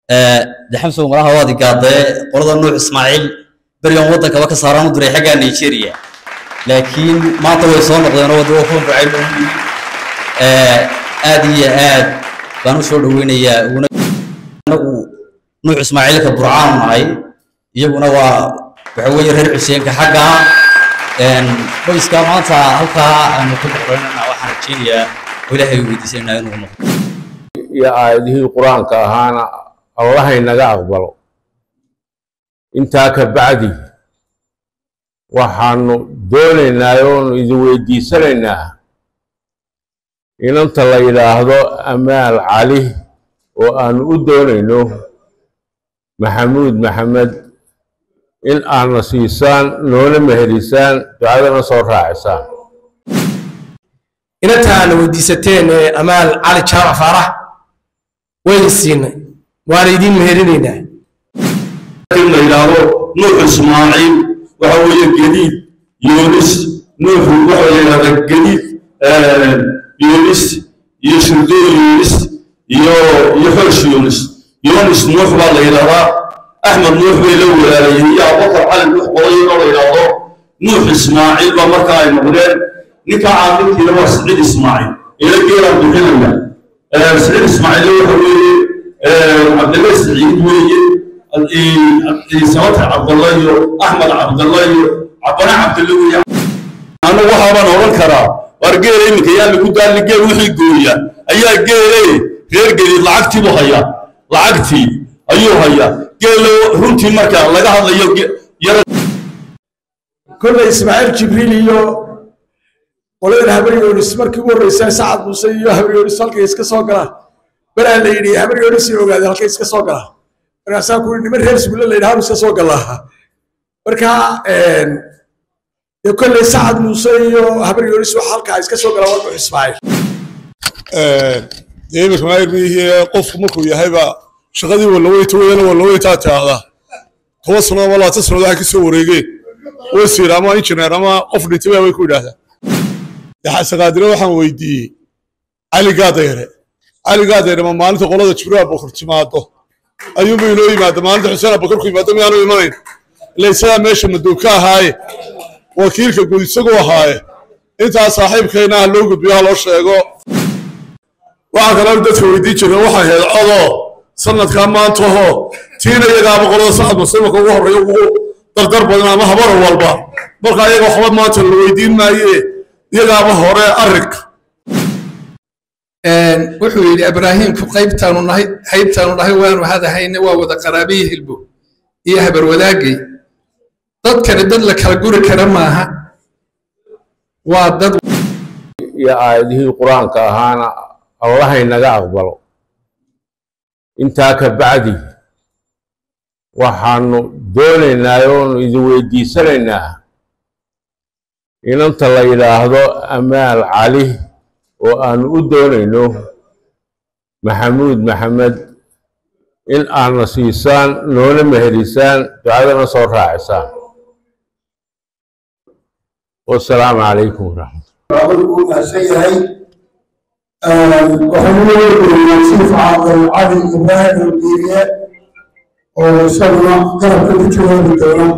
de xamsow malaha waad igaadee qolada nuux ismaaciil berigan waddankaba ka saaraan u diray xaggaa nigeria laakiin maanta way soo noqdeen oo wadda kuwan ducayn u yimi aad iyo aad baan u soo dhoweynayaa uguna anagu nuux ismaaciilka burcaanu nahay iyaguna waa waxa weeye reer xuseenka xagga qoyska maanta halkaa aanu ku boqoranana waxaan rajeynayaa oo ilaahay weydiisanaa inuu noqdo iyo aayadihii qur-aanka ahaana allahay naga aqbalo intaa ka bacdi waxaanu doonaynaa oonu idin weydiisanaynaa inanta la yidhaahdo amaal cali oo aanu u doonayno maxamuud maxamed in aadna siisaan noona meherisaan ducadana soo raacisaan inanta aana weydiisateen ee amaal cali jaamac faarax wayna siinay waana idiin meherinaynaa in la yidhaahdo nuux ismaaciil waxa weeye gediid yoonis nuuxu waxa la yidhahdaa gediid yoonis iyo shirdo yoonis iyo iyo xoosh yoonis yoonis nuux baa la yidhahdaa axmed nuux bay la walaalayeen iyo abubakar cali nuux qolayinoo la yidhaahdo nuux ismaaciil baa markaa ay noqdeen ninka caaqilkiina waa siciid ismaaciil ila geelaan bixinaya siciid ismaaciil waxa weeye cabdilla siciid weeye sabata cabdalla iyo axmed cabdalla iyo cabana cabdalla weeye anigu waxaabaan odhan karaa war geela iminka yaa lagu daalli geel wixii gooya ayaa geele reer geliid lacagtiibuu hayaa lacagtii ayuu hayaa geelo runtii marka laga hadlayo yara kolley ismaaciil jibriil iyo qoladan habaryoonis markii ugu horreysay sacad muuse iyo habaryoonis halkay iska soo galaan balaa la yidhi habaryoonis iyo ogaadeen halkay iska soo galaan markaasaa ku niman reer sugulle la yidhaha iska soo galaa marka dee kolley sacad muuse iyo habaryoonis waxa halkaa iska soo galaa waa nuux ismaaciil dee iminka maayirmihii qofku markuu yahayba shaqadii walaweyta weyana walaweytaa tiaahdaa toban sano ama labaatan sannaod waxay kasoo wareegeen wasiir ama injineer ama qof dhintay baa way ku yidhaahdaa xasaqaadire waxaan weydiiyey cali gaadayre cali gaadayre ma maalinta qolada jibriil abubakar timaado ayuunba inoo yimaada maalinta xuseen abubakar ku yimaado miyaanu imanayn ila isagaa meesha madoog ka ahaaye wakiilka guud isagu ahaaye intaa saaxiibkayna ah loo gudbiyo ha loo sheego waxaa kaloo dadka weydiin jireen waxay ahayd codoo sanadkaa maantaho tiina iyagaaba qolada sacad muslimanka ugu horreeya ugu dardar badan ama habara walba marka iyaga waxba maanta la weydiin maaye iyagaaba hore arrinka wuxuu yidhi ibraahimku qaybtaanu nahay haybtaanu nahay waanu hadahayne waa wada qaraabiyi hilbo iyo habar wadaagay dadkani dad la kala guri kara maaha waa dad iyo aayadihii qur-aanka ahaana allahay naga aqbalo intaa ka bacdi waxaanu doonaynaa oonu idin weydiisanaynaa inanta la yidhaahdo amaal cali oo aanu u doonayno maxamuud maxamed in aadna siisaan noona meherisaan ducadana soo raacisaan wasalaamu calaykum waraxmat uu mahadsan yahay waxaanu leeyahay chief caaqil cali ibraahim aldiiriye oo isaguna garabka ku jawaabi doona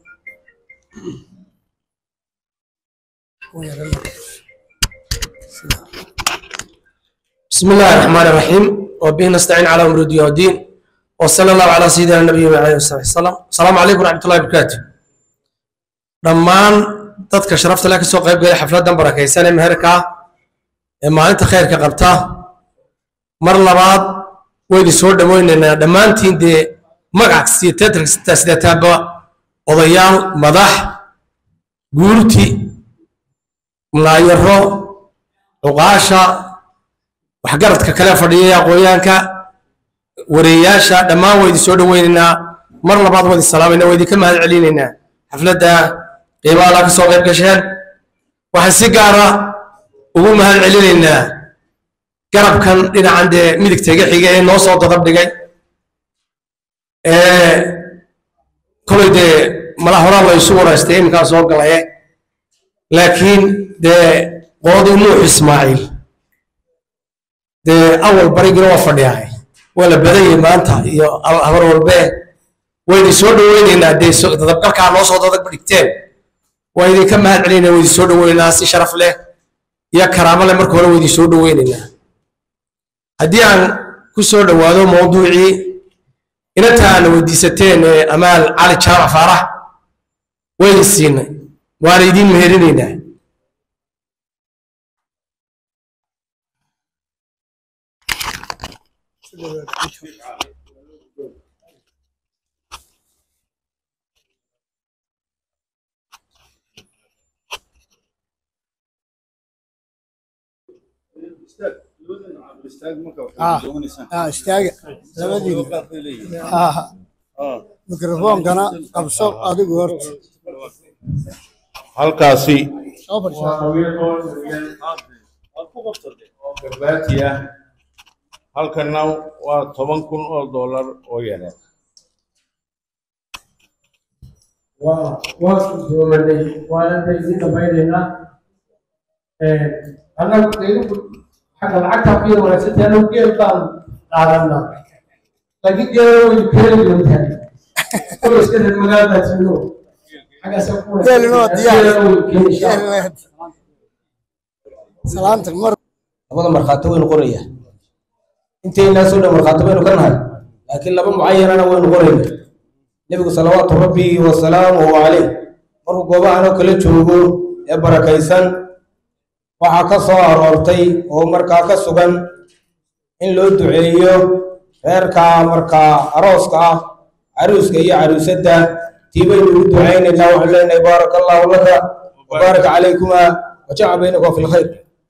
بسم الله الرحمن الرحيم وبه نستعين على امر الدين والدين وصلى الله على سيدنا النبي وعلى اله وسلم السلام عليكم ورحمه الله وبركاته dhammaan dadka sharafta leh ka soo qayb galay xafladan barakaysan ee meherka ee maalinta khayrka qabta mar labaad waynu soo dhaweynaynaa dhammaantiin dee magac sideetaaba odayaal madax guurti mulaayaro cuqaasha waxgaradka kale fadhiya aqoonyaanka wareeyaasha dhammaan waydi soo dhaweynaynaa mar labaad waydi salaamayna waydi ka mahad celinaynaa xafladda qiimaha la ka soo qayb gasheen waxaan si gaara ugu mahad celinaynaa garabkan dhinacan dee midigta iga xiga ee noo soo dadab dhigay kolay dee mala horaa la isu waraystay iminkaa soo galaye laakiin dee qoodii nuux ismaaciil dee awal barigina waa fadhiyahay waa la badan yahay maanta iyo habar walbee waydi soo dhaweyneynaa dee so- dadabgalkaa noo soo dadab dhigteen waa idinka mahad celinayna waydi soo dhaweyneynaa si sharaf leh iyo karaamo leh marka hore waydi soo dhaweyneynaa haddii aan ku soo dhowaado mawduucii inanta aana weydiisateen ee amaal cali jaamac faarax waydi siinay waana idiin meherinaynaa ah istaaga labadiina ah mikrofoonkana qabso adigu horta halkaasi soo fadhiiso garbaati ah halkana waa toban kun oo dollar oo yara waa waa gudoomanay waana idiin dhamaynaynaa annagu idinku xagga lacagta ku yar wanaagsantahay annagu geel baan qaadanaa laakiin geela waynu keeni doontaa kuwa iska reer magaalada jiro xaggaasa ku Geelina waa diyaar. wanaagsan salaanta mar labada markhaati waynu qorayaa inteynaa soo dhan markhaati baynu ka nahay laakiin laba mucayanana waynu qorayna nebigu salawaatu rabbi wasalaamuhu caleyh markuu goobahan oo kala joogo ee barakaysan waxaa ka soo aroortay oo markaa ka sugan in loo duceeyo reerka markaa arooska ah caruuska iyo caruusadda tii baynu ugu ducaynaynaa waxaan leenahay baaraka allahu laka wabaaraka calaykuma wajaca baynaka fi lkhayr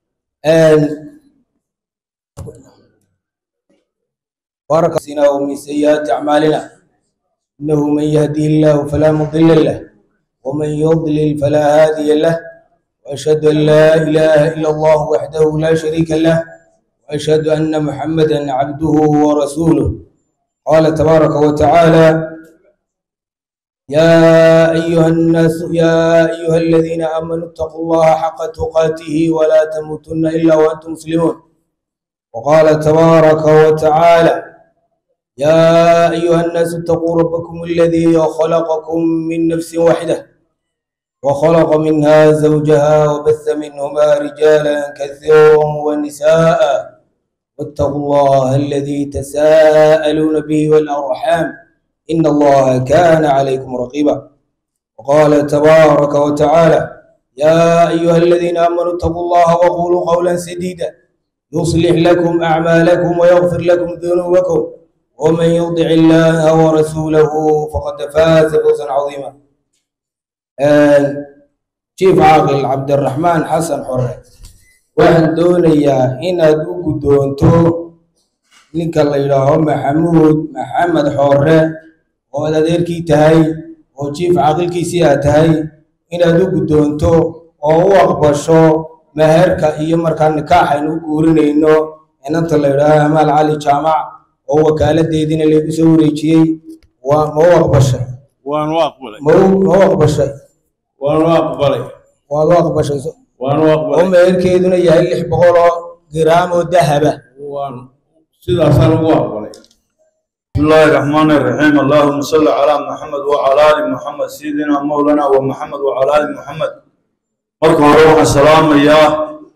بارك فينا ومن سيئات أعمالنا إنه من يهديه الله فلا مضل له ومن يضلل فلا هادي له وأشهد أن لا إله إلا الله وحده لا شريك له وأشهد أن محمدا عبده ورسوله قال تبارك وتعالى يا أيها الناس يا أيها الذين آمنوا اتقوا الله حق تقاته ولا تموتن إلا وأنتم مسلمون وقال تبارك وتعالى يا أيها الناس اتقوا ربكم الذي خلقكم من نفس واحدة وخلق منها زوجها وبث منهما رجالا كثيرا ونساء واتقوا الله الذي تساءلون به والأرحام إن الله كان عليكم رقيبا وقال تبارك وتعالى يا أيها الذين آمنوا اتقوا الله وقولوا قولا سديدا يصلح لكم أعمالكم ويغفر لكم ذنوبكم ومن يطع الله ورسوله فقد فاز فوزا عظيما شيف عاقل عبد الرحمن حسن حره waxaan doonayaa inaad u guddoonto ninka la yidhaaho maxamuud maxamed xoore oo aad adeerkii tahay oo jiif caaqilkiisii aad tahay inaad u guddoonto oo u aqbasho meherka iyo markaa nikaaxaynu u guurinayno inanta la yidhaaho amaal cali jaamac oo wakaaladeediina laygu soo wareejiyey waa ma u aqbashay waanu aqbalay ma u ma u aqbashay waanu aqbalay waad u aqbashay waanu oo aqbalay meherkeeduna yahay lix boqol oo giraam oo dahaba waanu sidaasaan ugu aqbalay بسم الله الرحمن الرحيم اللهم صل على محمد وعلى ال محمد سيدنا مولانا ومحمد وعلى ال محمد marka hore waxaan salaamayaa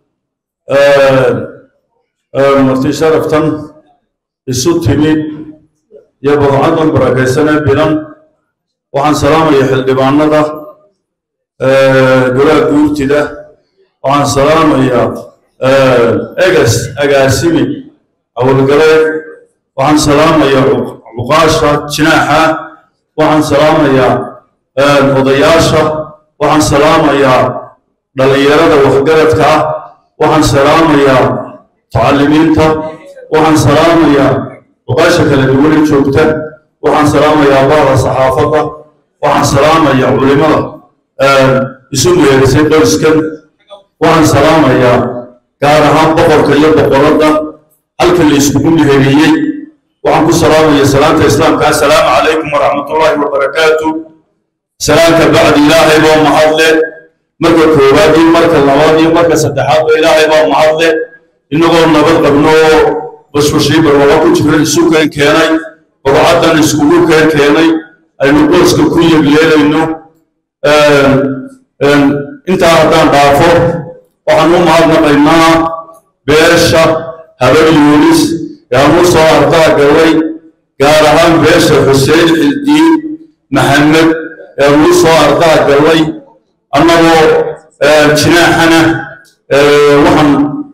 marti sharaftan isu timid iyo badcadan barakaysanee bilan waxaan salaamaya xildhibaanada golaha guurtida waxaan salaamayaa egas agaasimi awalgaleed waxaan salaamayaa cuq- cuqaasha jinaaxa waxaan salaamayaa odayaasha waxaan salaamayaa dhallinyarada waxgaradka ah waxaan salaamayaa mutacalimiinta waxaan salaamayaa cuqaasha kala duwane joogta waxaan salaamayaa bahda saxaafadda waxaan salaamayaa culimada isu meerisay qoyskan waxaan salaamayaa gaar ahaan boqorka iyo boqoradda halka la iskugu meheriyey waxaan ku salaamaya salaanta islaamka assalaamu calaykum waraxmatullaahi wabarakaatu salaanka bacdi ilaahay baa mahadle marka koowaad iyo marka labaad iyo marka saddexaad ba ilaahay baa mahadle innagoo nabad qabno oo bashbashii barwaaqo ku jira isu keen keenay bogcaddan iskugu keen keenay aynu qoyska ku yegleelayno intaa haddaan dhaafo waxaan u mahadnaqaynaa beesha habar yuunis yaan u soo ardaa galay gaar ahaan beesha xuseen xildiin maxamed yaan u soo ardaa galay annagoo jinaaxana waxaan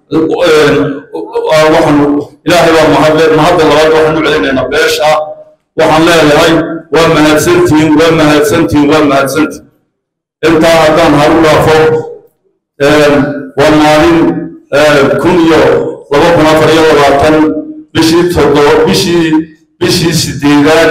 waxaan ilaahay baa mahadle mahadda labaad waxaan u celinaynaa beesha waxaan leeyahay waa mahadsantihiin waa mahadsantihiin waa mahadsantihiin intaa haddaan haru dhaafo waa maalin kun iyo laba kun afar iyo labaatan bishii toddoba bishii bishii sideedaad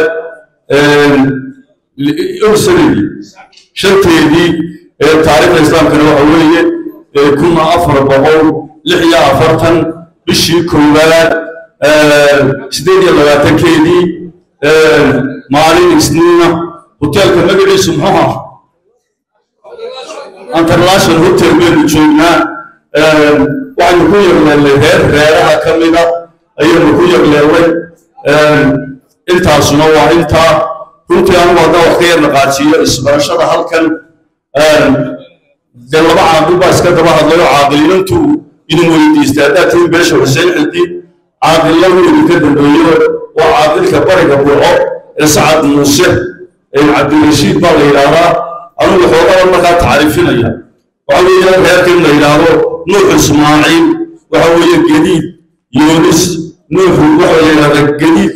sanadii shanteedii taariikhda islaamkana waxa weeye kun afar boqol lix iyo afartan bishii koowaad sideed iyo labaatankeedii maalin isniina hoteelka magaciisu muxuu ahaa international hotel baynu joognaa waxaynu ku yegleelnay reer reeraha ka mida ayaynu ku yegleelnay intaasuna waa intaa runtii anigu haddaan wax ka yar naqaajiyo isbarashada halkan dee laba caaqil baa iska daba hadlayo caaqilinantu idin weydiistay haddaad tihin beesha xuseen xildi caaqiladu idinka dambeeyo waa caaqilka bariga burco ee sacad muuse cabdirashiid baa la yidhaahdaa anugu xoogaba markaa tacriifinaya waxa weeye reerkan la yidhaahdo nuux ismaaciil waxa weeye gediid yoonis nuuxu waxa la yidhahdaa gediid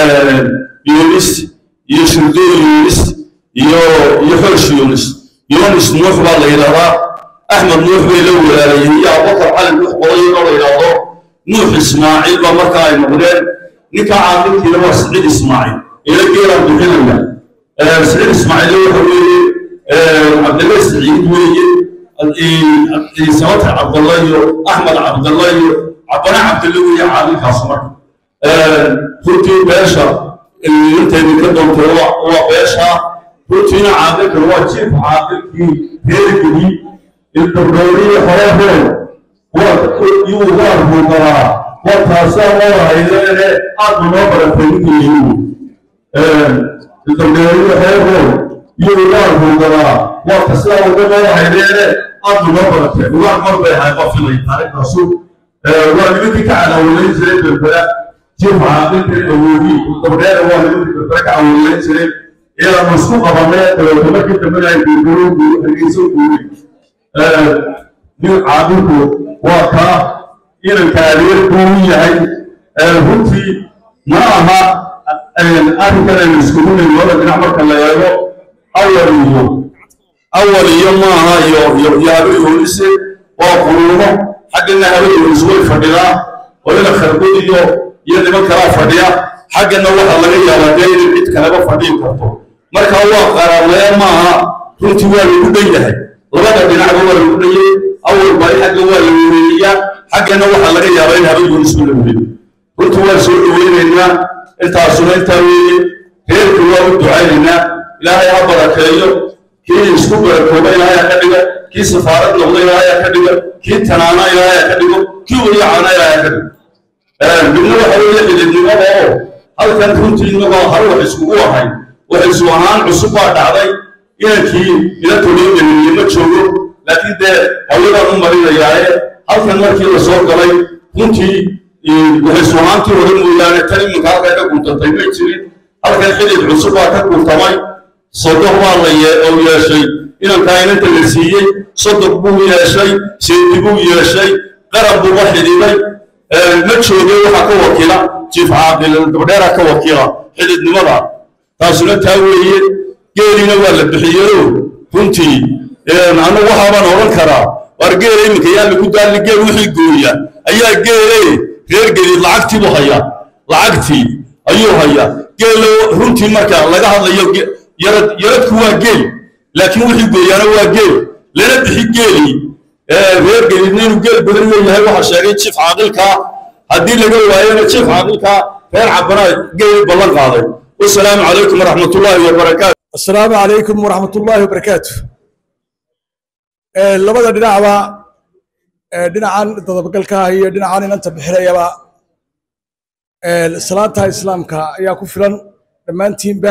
yoonis iyo shirdoon yoonis iyo iyo xoosh yoonis yoonis nuux baa la yidhahdaa axmed nuux bay la walaalayeen iyo abubakar cali nuux qodaynoo la yidhaahdo nuux ismaaciil baa markaa ay noqdeen ninkaa caaqilkiina waa siciid ismaaciil ila geelaan bixinaya siciid ismaaciil waxa weeye cabdilla siciid weeye sabata cabdalla iyo axmed cabdalla iyo cabana cabdalla weeye caaqilkaas marka runtii beesha intaydi ka doontay waa beesha runtiina caaqilkan waa jiif caaqilkii reergii ilbardowriyi horehow yuu waa ruugalaa waa taasaa oo haydeene aad noo baratay ninkiiyigu ilbardowriyi horehow yuu waa ruugalaa waa tasaa uga noo haydeene aad noo baratay ugaan mar bay ahay qofilay taariikhdaasu waa nimankii ka cadaawalayn jiray berbera jiif caaqilkan awoodi dabdheera waa nimankii berbera ka cadaawalayn jiray ilaanu isku qabanay dabeetna markii dambena ay berbero hargeyso guuray nin caaqilku waa kaa inanka adeer buu u yahay runtii ma aha arrinkan aynu iskugu nimi labada dhinac marka la eego awal iyo awal iyo maaha iyo iyo iyo habayhoolise waa quruumo xaggana habayhoolis way fadhidaa oo ina kharbud iyo iyo niman kalaa fadhiya xaggana waxaa laga yaabaa dee inay cid kaleba fadhiin karto marka waa qararlee maaha runtii waa lagu dhan yahay labada dhinacba waa lagu dhanyay awal bari xagga waa la wereeyaa xaggana waxaa laga yaabaa in habayhoolisba la wereeyo runtii waan soo dhoweynaynaa intaasuna intaa weeye reerku waa u ducaynaynaa ilaahay ha barakeeyo kii isku barakooba ilaahay ha ka dhiga kii safaarad noqda ilaahay ha ka dhiga kii tanaana ilaahay ha ka dhigo kii weliyacaana ilaahay ha ka dhigo midna waxa weeye xididnimada oo halkan runtii innagoo hal wax iskugu ahay wax isu ahaan cusub baa dhacday inankii ila toliyo ma joogo laakiin dee hawladaan u marinayaaye halkan markii la soo galay runtii waxay isu ahaantii hore mooyaane tan iminka halkan ka guntantay may jirin halkan xidid cusub baa ka guntamay sodoq baa la oo yeeshay inankaa inanta la siiyey sodoq buu yeeshay seedi buu yeeshay qaran buuba xidhiday ma jooge waxaa ka wakiila jiif caaqil dabdheeraa ka wakiila xididnimada taasuna taa weeye geelina waa la bixiyeyo runtii anu waxaabaan odhan karaa waar geela iminka yaa lagu daalli geel wixii gooya ayaa geele reer geliid lacagtii buu hayaa lacagtii ayuu hayaa geelo runtii marka laga hadlayo yarad yaradku waa geel laakiin wixii gooyaana waa geel lana bixi geelii reer geliidna inuu geel badan leeyahay waxaa sheegay jiif caaqilkaa haddii laga waayana jiif caaqilkaa reer cabanaa geeli ballan qaaday wasalaamu calaykum waraxmat ullaahi wabarakaatu السلام عليكم ورحمة الله وبركاته labada dhinacba dhinacan dadabgalka iyo dhinacan inanta bixinayaba salaanta islaamka ayaa ku filan dhammaantiinba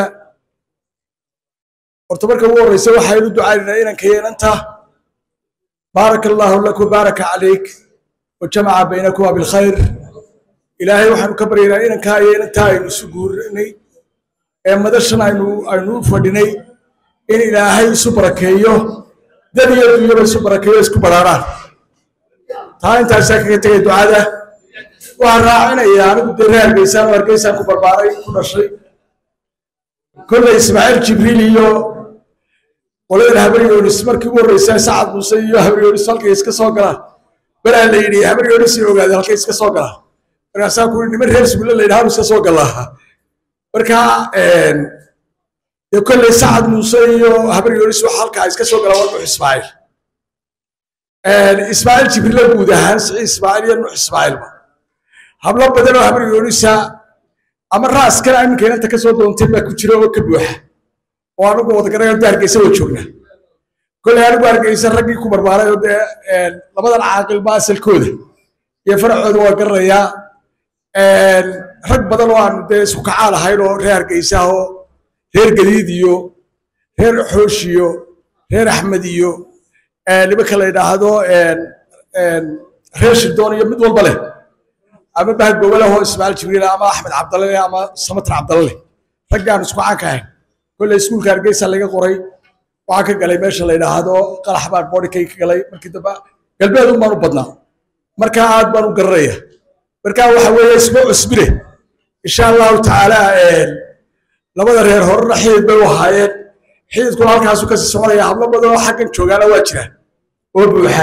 horta marka ugu horreysa waxaynu ducaynaynaa inanka inanta baaraka allaahu laku baaraka calayk wajamaca baynakuma bilkhayr ilaahay waxaanu ka baryaynaa inankaa iyo inantaa aynu isu guurinay ee madashan aynu aynu u fadhinay in ilaahay isu barakeeyo dad iyo dunyaba isu barakeeyo isku baraaraan taa intaasaa kaga tegay ducada waxaan raacinaya anigu dee reer hargeysaan oo hargeysaan ku barbaaray ku dhashay kolley ismaaciil jibriil iyo qoladan habaryoonis markii ugu horreysay sacad muuse iyo habaryoonis halkay iska soo galaan balaa la yidhi habaryoonis ay ogaadeen halkay iska soo galaan markaasaa ku niman reer sugulle la yidhaha iska soo galaa marka dee kolley sacad muuse iyo habaryoonis waxa halkaa iska soo galaan waa nuux ismaaciil ismaaciil jibriilla guud ahaan siciid ismaaciil iyo nuux ismaaciilba hablo badan oo habaryoonisa ama raaskana iminka inanta ka soo doontay baa ku jira oo ka buuxa oo anigu wadagarayo da hargeysa waa joognaa kolley anigu hargeysa raggii ku barbaaray oo dee labadan caaqilba asalkooda iyo faracooda waa garanayaa rag badan oo aanu dee isku kacaal ahayn oo reer hargeysa oo reer gadiid iyo reer xoosh iyo reer axmed iyo nimanka la yidhaahdo reer shirdoon iyo mid walba leh ama bahad gobole oo ismaaciil jibriil ama axmed cabdalle leh ama samatar cabdalle leh raggaan isku caanka ahayn kolley iskuulka hargeysa laga qoray waxaa ka galay meesha la yidhaahdo qalax baan bodhikay ka galay markii dambe galbeed un baan u badnaa marka aad baan u garanaya marka waxa weeye isma cusbine insha allahu tacaala labada reer horena xidid bay u ahaayeen xididkuna halkaasu kasii soconaya hablo badan oo xaggan joogaana waa jiraan oo buuxa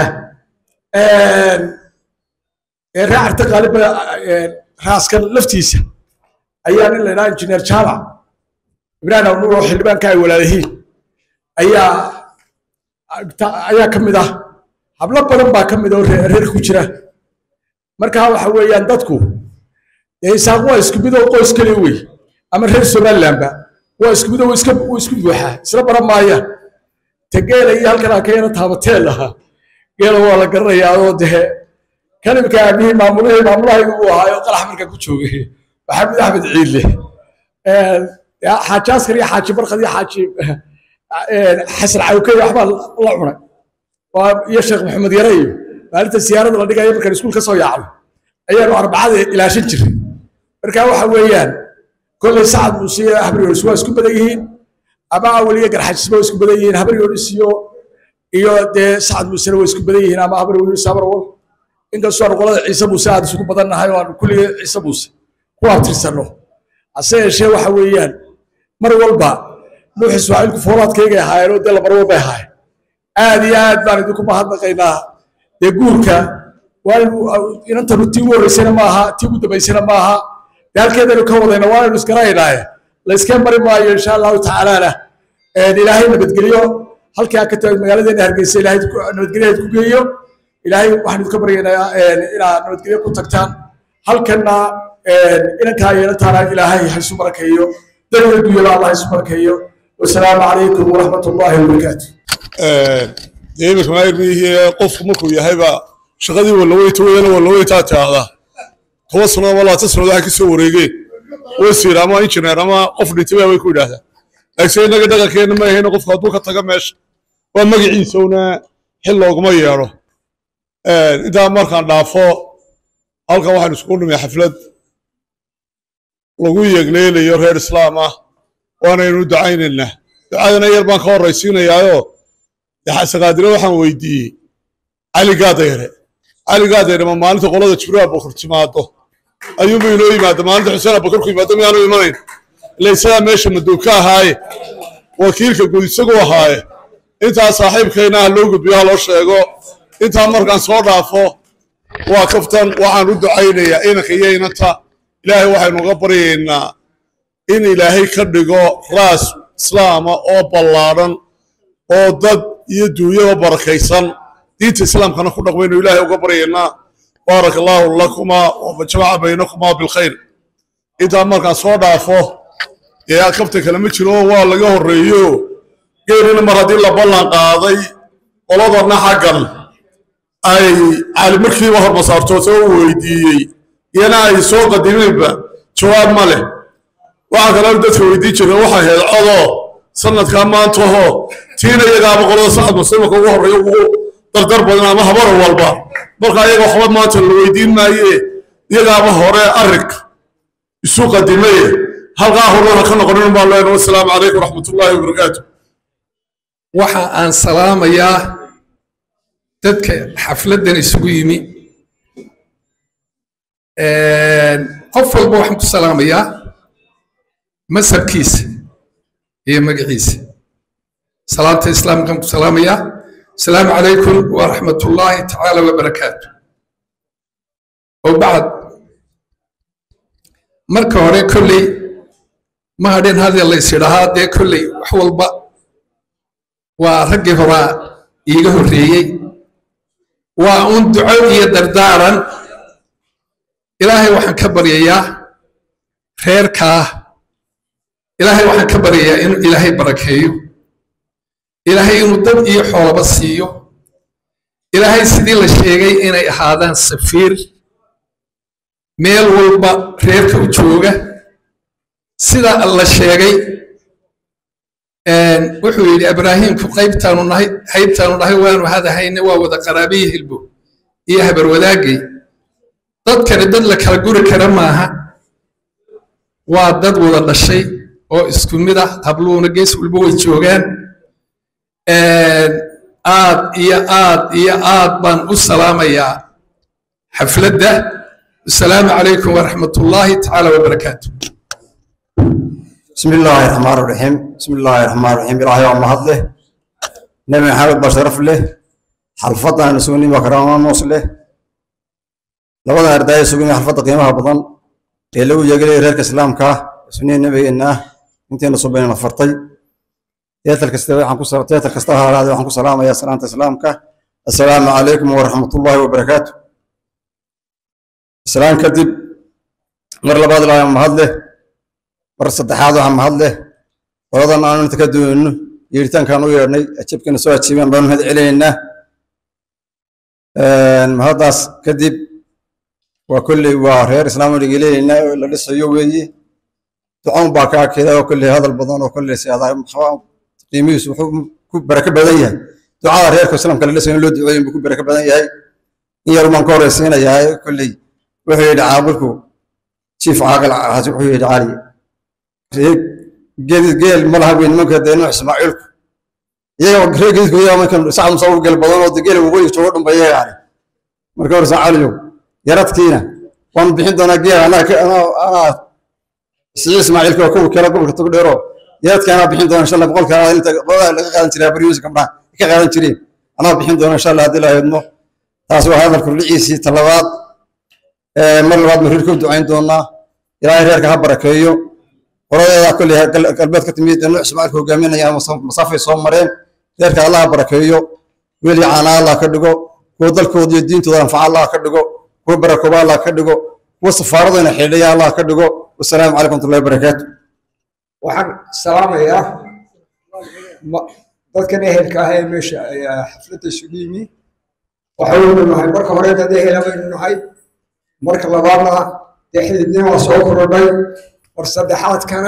raacarta qaaliba raaskan laftiisa ayaa nin la yidhaha injineer jaamac ibraahim abnuur oo xildhibaanka ay walaalahiin ayaa ayaa ka mid ah hablo badan baa ka mid oo reer ku jira marka waxa weeyaan dadku dee isaaq waa isku mid oo qoys keliya wey ama reer somalilandba waa isku mid oo iska isku buuxaa isla baran maayaan te geela iyo halkan aan ka yana taabateel ahaa geela waa la garanayaa oo dee kalimka aabihii maamulihii maamulahaygu uu ahaayo qalax marka ku joogay maxamed axmed ciidle xaaji askar iyo xaaji barkad iyo xaaji xasan cawkey waxbaa la cunay iyo sheekh maxamed yare iyo maalinta siyaarada la dhigayo markaan iskuul ka soo yaacno ayaanu arbacada ilaashan jiray marka waxa weeyaan kolley sacad muuse iyo habaryoonis waa isku badan yihiin ama awal iyo garxajisba waa isku badan yihiin habaryoonis iyo iyo dee sacad muusena waa isku badan yihiin ama habaryoonis habarwal inkastoo aanu qolada ciise muuse aad isugu badan nahay oo aanu kulligii ciise muuse ku abtirsanno hase yeeshee waxa weeyaan mar walba nuux ismaaciilku foolaadkaygay ahaayeen oo dee lamar walbay ahaayeen aad iyo aad baan idinku mahadnaqaynaa dee guurka waanu inantanu tii ugu horreysana ma aha tii ugu dambaysana ma aha dee halkeedaynu ka wadayna waanaynu isgaranaynaaye layska mari maayo insha allahu tacaalaana ilaahay nabadgelyo halkii aa ka tahay magaaladeena hargeysa ilaahay nabadgelyahayd ku geeyo ilaahay waxaan idinka baryaynaa inaad nabadgelyo ku tagtaan halkanna inankaa yeelataana ilaahay ha isu barakeeyo dariga dunyada allah isu barakeeyo wasalaamu calaykum waraxmat ullaahi wabarakaatu dee iminka maayirmihii qofku markuu yahayba shaqadii walaweyta weyana walaweytaa tiaahdaa toban sano ama labaatan sanood waxay kasoo wareegeen wasiir ama injineer ama qof dhintay way ku yidhaahdaa laakiin innaga dhaqankeena ma ahayna qofku hadduu ka taga meesha waa magaciisa una xil looguma yeedho intaa markaan dhaafo halkan waxaan iskugu nimay xaflad lagu yeegleelayo reer islaam ah waanaynu ducaynaynaa ducadana yar baan ka horraysiinayaayo saqaadire waxaan weydiiyey cali gaadayre cali gaadayre ma maalinta qolada jibriil abubakar timaado ayuunba inoo yimaada maalinta xuseen abubakar ku yimaado miyaanu imanayn ila isagaa meesha madow ka ahaaye wakiilka guud isaguu ahaaye intaa saaxiibkayna ha loo gudbiyo ha loo sheego intaa markaan soo dhaafo waa kaftan waxaan u ducaynayaa inanka iyo inanta ilaahay waxaynu uga baryaynaa in ilaahay ka dhigo raas islaama oo ballaadhan oo dad iyo duunyaba barakaysan diinta islaamkana ku dhaqmaynu ilaahay uga baryaynaa baaraka allaahu lakumaa wajamaca baynakumaa bilkhayr intaa markaan soo dhaafo dee kabta kale ma jiro waa laga horreeyo geelina mar haddii la ballan qaaday qoladana xaggan ay cali markiiba hormasaartoota u weydiiyey iyana ay soo qadimeenba jawaab ma leh waxaa kaloo dadka weydiin jirna waxay ahayd codoo sanadkaa maantahoo tiina iyagaaba qolada sacad muslimaka ugu horreeya ugu dardar badan ama habar walba marka iyaga waxba maanta la weydiin maaye iyagaaba hore arrinka isu qadimaye halkaa horena ka noqonin baan leenahay wasalaamu calaykum waraxmatullaahi wabarakaatu waxa aan salaamayaa dadka xafladdan isugu yimi qof walba waxaan ku salaamayaa masabkiisa iyo magaciisa salaanta islaamkaan ku salaamayaa asalaamu calaykum waraxmatullaahi tacaala wabarakaatu oo bacd marka hore kolley ma hadhin hadii lays idhahaa dee kolley wax walba waa raggii horaa iiga horreeyey waa un duco iyo dardaaran ilaahay waxaan ka baryayaa reerkaa ilaahay waxaan ka baryayaa inuu ilaahay barakeeyo ilaahay inuu dad iyo xoolaba siiyo ilaahay sidii la sheegay inay ahaadaan safiir meel walba reerka u jooga sida la sheegay wuxuu yidhi ibraahimku qaybtaanu nahay haybtaanu nahay waanu hadahayne waa wada qaraabiyi hilbo iyo habar wadaagay dadkani dad la kala guri kara maaha waa dad wada dhashay oo isku mid ah habluuna gees walba way joogaan aad iyo aad iyo aad baan u salaamayaa xafladda asalaamu calaykum waraxmatullaahi tacaala wabarakaatu بسم الله الرحمن الرحيم بسم الله الرحمن الرحيم إلهي وما هدله نبي محمد بشرف له حلفتنا نسوني وكرامة موصله لبدا أرداي سوقني حلفت قيمها بضن لو يجري ريرك إسلام كا سنين نبي إنه أنت نصبين نفرطي تيتل كستوي حنكو سلام تيتل كستوي هذا حنكو سلام يا سلامة إسلام كا السلام عليكم ورحمة الله وبركاته السلام كذب مر لباد لا يوم هدله mar saddexaad waxaa mahad leh qoladan aanu inta ka duwanno yeeritaankaan u yeedhnay ajabkana soo ajiibeen baanu mahad celinaynaa mahaddaas kadib waa kolley waa reer islaam dhegeleynaa oo la dhisayo weeye ducoon baa kaa keeda oo kolley hadal badan oo kolley siadaa qiimihiisu wuxuu ku barako badan yahay ducada reerka islaamka la dhisayo in loo duceeyin buu ku barako badan yahay in yar baan ka horeysiinayaa kolley wuxuu yidhi caaqilku jiif caaqil wuxuu yidhi cali geel geel ma laha weyn nimanka dee nuux ismaaciilku iyaga reer geedku iyaga markan sacad musa u geel badan oo de geel waqooyi joogo dhan ba iyaga yani marka hore saacaliyow yaradkiina waan bixin doonaa geel anaa anaa siciid ismaaciilka oo kuwa kale gobolka tog dheero yaradka anaa bixin doona insha allah boqolka inta qolada laga qaadan jiray baryuusi gabdhaha ka qaadan jireen anaa bixin doona insha allah haddii la heedmo taas waa hadalka rudhiciisii talabaad mar labaad ma reerka u ducayn doonaa ilaahay reerka ha barakeeyo qoladeeda kolley galbeed ka timid nuux ismaaciilka hogaaminaya masaafay soo mareen reerka allaha barakeeyo weli caana allah ka dhigo kuwa dalkooda iyo diintooda anfaca allah ka dhigo kuwa barakooba allah ka dhigo kuwa safaaradooda xidhaya allah ka dhigo wasalaamu calaykum watullahi wabarakaatu waxaan salaamayaa dadkan ehelka ah ee meesha xafladda isugu yimi waxaynu nahay marka hore dad ehela baynu nahay marka labaadna dee xididnima waa soo korodhay war saddexaadkana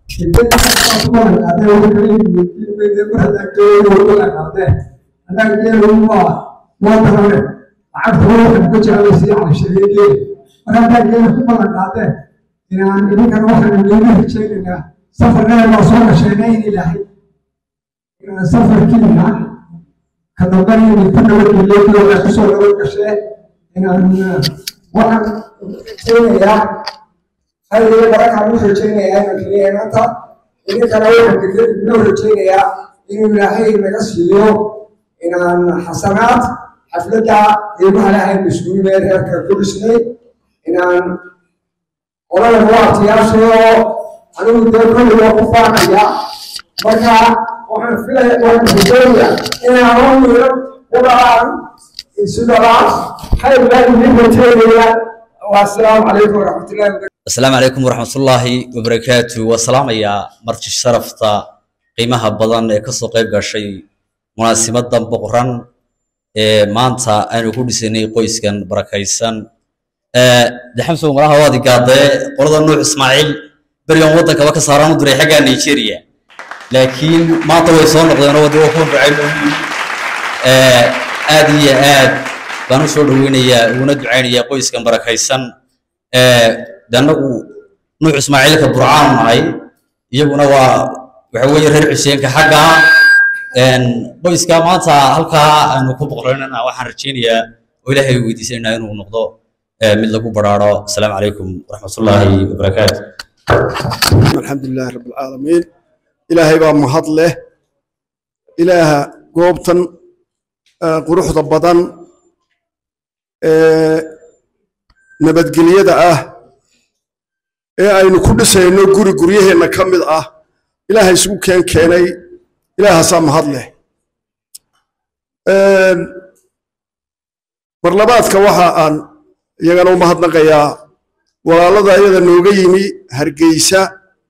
inaan idinkana waxaanu leega rajaynaynaa safarnada waa soo gashayna in ilaahay inaan safarkiina ka dambana inay ku nabadgelyo waxay kusoo nabad gashee inaan waxaan rajaynayaa هذه بركة من رجينا أنا كلية أنت إذا كان أول كثير من رجينا إنه لاهي مقصيو إن حسنات حفلتها يبقى لها المسؤولين بينها كل سنة إن ولا الوقت يا شو أنا بدي كل يوم فانا يا بركة وحن في وحن في الدنيا إن أنا يوم ولا السودان هاي بلاد من رجينا والسلام عليكم ورحمة الله وبركاته asalaamu calaykum waraxmatullaahi wabarakaatu waa salaamayaa marti sharafta qiimaha badan ee kasoo qayb gashay munaasibadan boqoran ee maanta aynu ku dhisanay qoyskan barakaysan de xamsow malaha waad igaadee qolada nuux ismaaciil berigan waddankaba ka saaraan u diray xagga nigeria laakiin maanta way soo noqdeenoo wadda waa kuwan ducayn aad iyo aad baan u soo dhoweynayaa uguna ducaynayaa qoyskan barakaysan de annagu nuux ismaaciilka burcaanu nahay iyaguna waa waxa weeye reer xuseenka xagga qoyska maanta halkaa aanu ku boqoraynana waxaan rajaynayaa oo ilaahay weydiisanayna inuu noqdo mid lagu baraaro asalaamu calaykum waraxmatullaahi wabarakaatu الحمد لله رب العالمين إلهي بقى مهد له إله قوبتن قروح ضبطن نبت قليدة آه ee aynu ku dhisayno guri guryaheenna ka mid ah ilaahay isugu keen keenay ilaahaasaa mahad leh barlabaadka waxa aan iyagana u mahadnaqayaa walaalada iyada nooga yimi hargeysa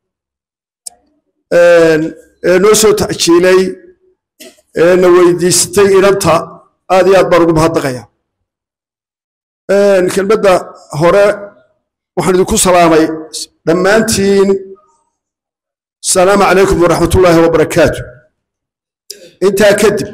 ee noo soo tacjiilay ee na weydiistay inanta aad iyo aad baan ugu mahadnaqaya kelmadda hore waxaan idinku salaamay dhammaantiin asalaamu calaykum waraxmatullaahi wabarakaatu intaa kadib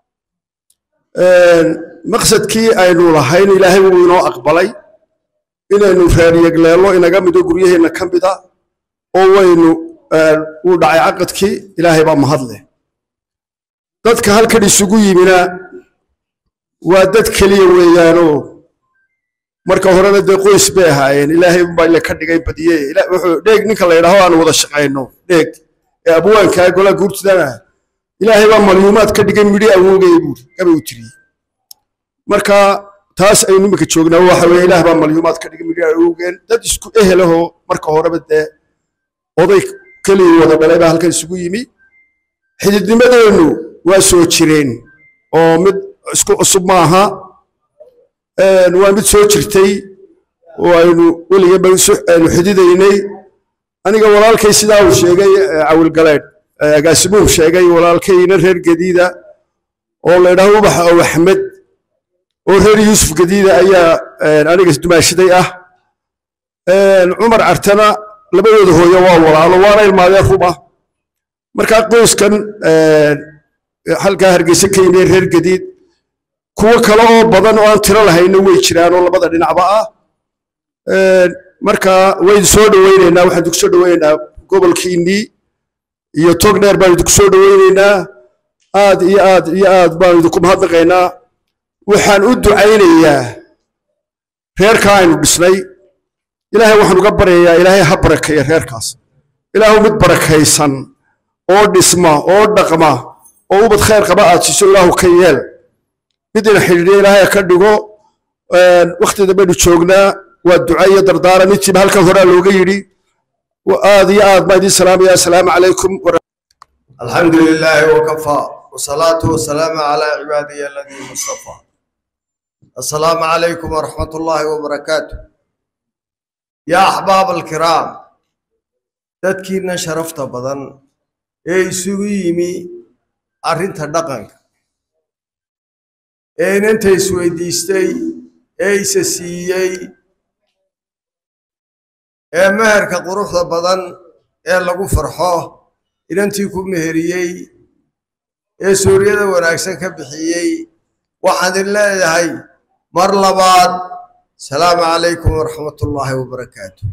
maqsadkii aynu lahayn ilaahay wuu inoo aqbalay inaynu reeryegleello inaga mido guryaheenna ka mida oo waynu uu dhacay caqadkii ilaahay baa mahad leh dadka halkan isugu yimina waa dad keliya weeyaanoo marka horena dee qoys bay ahaayeen ilaahay unbaa ile ka dhigay badiye wuxuu dheeg ninka la yidhaaho aan wada shaqayno dheeg ee abwaankaa golaa guurtidana ilaahay baa malyuumaad ka dhigay midhi awoogaya buuri gabay u tiriyey marka taas aynu iminka joognaa waxa weye ilaah baa malyuumaad ka dhigay midhi awoogeen dad isku ehelahoo marka horeba dee oday keliya wada dhalay baa halkan isugu yimi xididnimadeennu waa soo jireen oo mid isku cusub maaha waa mid soo jirtay oo aynu weligeeba aynu xididaynay aniga walaalkay sidaa uu sheegay cawilgaleedh agaasimuhu sheegay walaalkayna reer gadiida oo la ydhaho ubaxa ow axmed oo reer yuusuf gadiida ayaa aniga dumaashiday ah cumar cartana labadooda hooyo waa walaalo waana ilmaadeen rub ah markaa qoyskan halkaa hargeysa ka yimid reer gadiid kuwo kale oo badan oo aan tiro lahayna way jiraan oo labada dhinacba ah marka waynu soo dhoweyneynaa waxaan idinku soo dhoweyneynaa gobolkiinnii iyo tog dheer baan idinku soo dhoweyneynaa aad iyo aad iyo aad baan idinku mahadnaqaynaa waxaan u ducaynayaa reerkaa aynu dhisnay ilaahay waxaan uga baryayaa ilaahay ha barakeeya reerkaas ilaahu mid barakaysan oo dhisma oo dhaqma oo ubad khayr qaba aad siiso ilaahu ka yeel mid ina xidhiidhiya ilaahay ka dhigo waktida baynu joognaa waa duca iyo dardaaran intiiba halkan horaa looga yidhi aad iyo aad baan idiin salaamaya asalaamu calaykum الحمد لله وكفى والصلاة والسلام على عباده الذين اصطفى السلام عليكم ورحمة الله وبركاته يا أحباب الكرام تذكيرنا شرفت بدن إيه سويمي أرنت دقنك ee inanta isweydiistay ee isa siiyey ee meherka quruxda badan ee lagu farxo inantii ku meheriyey ee suuryada wanaagsan ka bixiyey waxaan idin leeyahay mar labaad asalaamu calaykum waraxmatullaahi wabarakaatu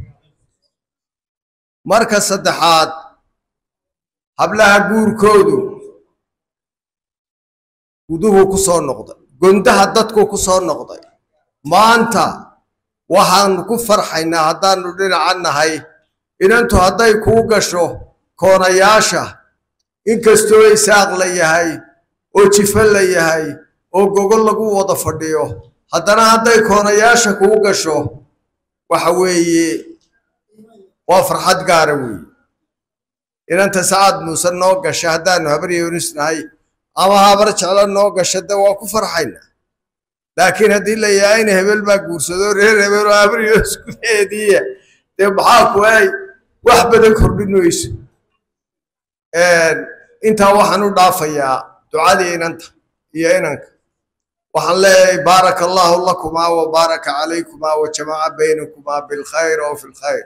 marka saddexaad hablaha guurkoodu guduhu ku soo noqday gondaha dadku ku soo noqday maanta waxaanu ku farxaynaa haddaanu dhinaca nahay inantu hadday kuu gasho koonayaasha inkastoo isaaq la yahay oo jifo la yahay oo gogol lagu wada fadhiyo haddana hadday koonayaasha kuu gasho waxa weeye waa farxad gaara weeye inanta sacaad muuse noo gasha haddaanu habar yoonis nahay ama habar jeclo noo gasha de waa ku farxayna laakiin haddii la yahay in hebel baa guursado reer hebel oo habar yoonis gudaheediiya dee maxaa ku ay wax badan kordhin mayso intaa waxaan u dhaafayaa ducadii inanta iyo inanka waxaan leeyahay baaraka allahu lakumaa wa baaraka calaykumaa wa jamaca baynakumaa bilkhayr oo fi lkhayr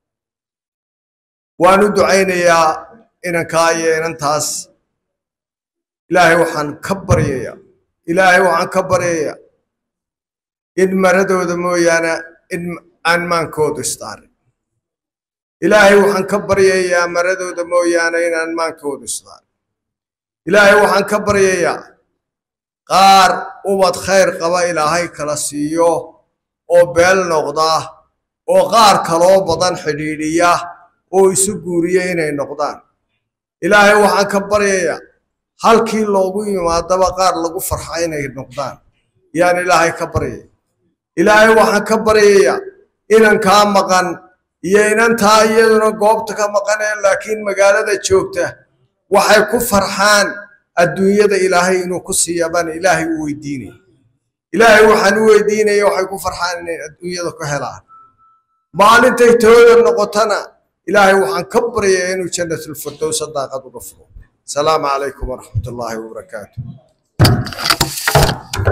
waan u ducaynayaa inankaa iyo inantaas ilaahay waxaan ka baryayaa ilaahay waxaan ka baryayaa in maradooda mooyaane in aan maankoodu istaarin ilaahay waxaan ka baryayaa maradooda mooyaane inaan maankoodu istaarin ilaahay waxaan ka baryayaa qaar ubad khayr qaba ilaahay kala siiyo oo beel noqda oo qaar kaloo badan xidhiidhiya oo isu guuriya inay noqdaan ilaahay waxaan ka baryayaa halkii loogu yimaadaba qaar lagu farxa inay noqdaan yaan ilaahay ka baryaya ilaahay waxaan ka baryayaa inankaa maqan iyo inantaa iyaduna goobta ka maqanee laakiin magaalada joogta waxay ku farxaan adduunyada ilaahay inuu ku siiya baan ilaahay u weydiinaya ilaahay waxaan u weydiinaya waxay ku farxaan inay adduunyada ku helaan maalintay tooda noqotana ilaahay waxaan ka baryayaa inuu jannatulfirdowsa daaqad uga furo asalaamu calaykum waraxmat ullaahi wabarakaatu